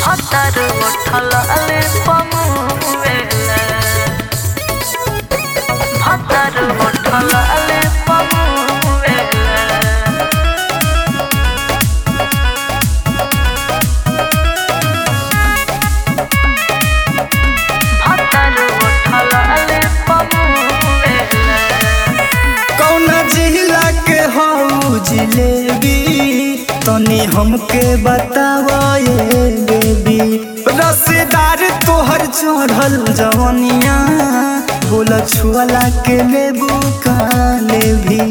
Hataru utalale pamuela Hataru utalale pamuela Hataru utalale pamuela कौना जिला के हऊ जिलेबी तनी हमके बतावा ये बेबी रसेदार तोहर चढ़ल जवनिया बोला छुअला के लेबू का लेभी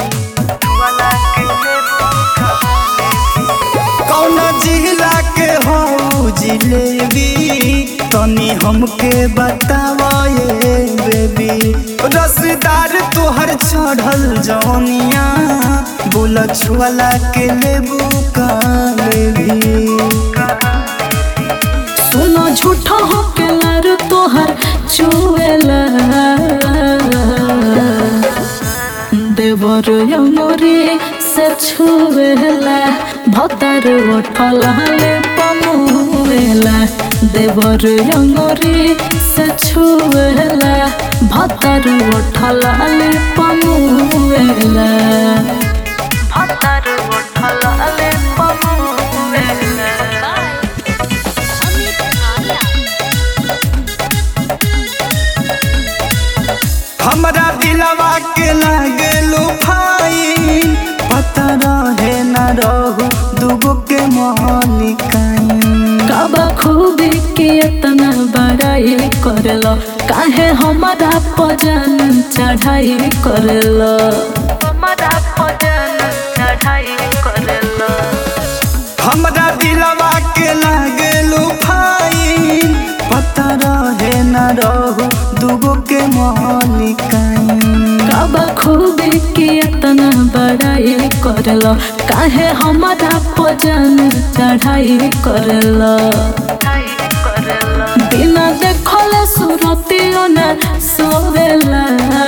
कौना जिला के हऊ जिलेबी तनी हमके बतावा ये बेबी रसदार तोहर चढ़ल जवनिया बोला छुअला के लेबू का लेभी सुनो झूठा हो के लर तोहर चुएला देवर यमोरी से छुएला भतर उठलाले पमुएला देवर यमोरी से छुएला भतर उठलाले पमुएला भतर उठलाले पमुएला हमरा दिलवा के लागेलू फाइन पता रहे न रहू दुगो के मालिकाइन काबा खूबी के इतना बड़ाई करलो काहे हमारा पजन चढ़ाई करलो हमारा पजन चढ़ाई करलो हमरा दिलवा के लागेलू फाइन पता रहे न रहू दुगो के मालिकाइन काबा खूबी के इतना बड़ाई करलो काहे हमारा पजन चढ़ाई करलो बिना देखले सुरतियो न सोवेला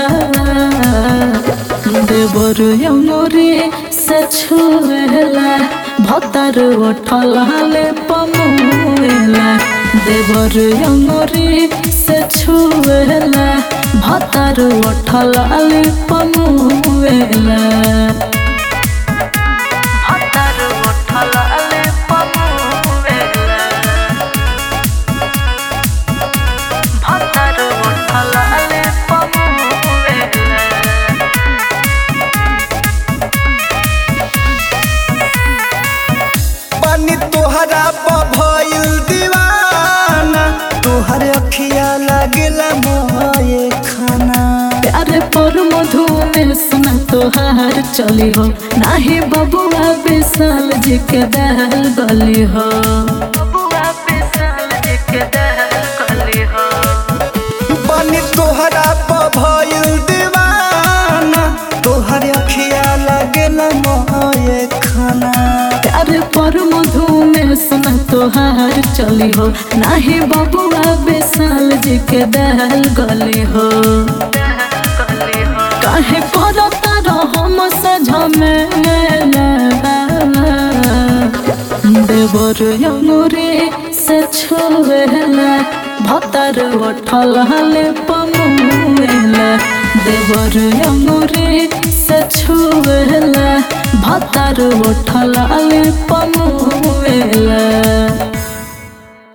देवर यमुरी से छुएला भतर उठलाले पमुएला देवर यमुरी से छुएला भतर उठलाले पमुएला भतर उठलाले पमुएला भतर उठलाले पमुएला पानी तोहरा भइल दीवाना तोहर अखिया लागेला मोए खाना प्यारे पर मधु में सुना तोहार चली हो नाही बबुआ विशाल जी के दहल गली हो बबुआ विशाल जी के दहल गली हो पानी तोहरा भइल दीवाना तोहर अखिया लागेला मोए खाना प्यारे पर मधु में सुना तोहार चली हो नाही बबुआ विशाल जी के दहल गली हो काहे करता रहो झमेला देवर यमुरे से छुएला भतर उठलाले पमुएला देवर यमुरे से छुएला भतर उठलाले पमुएला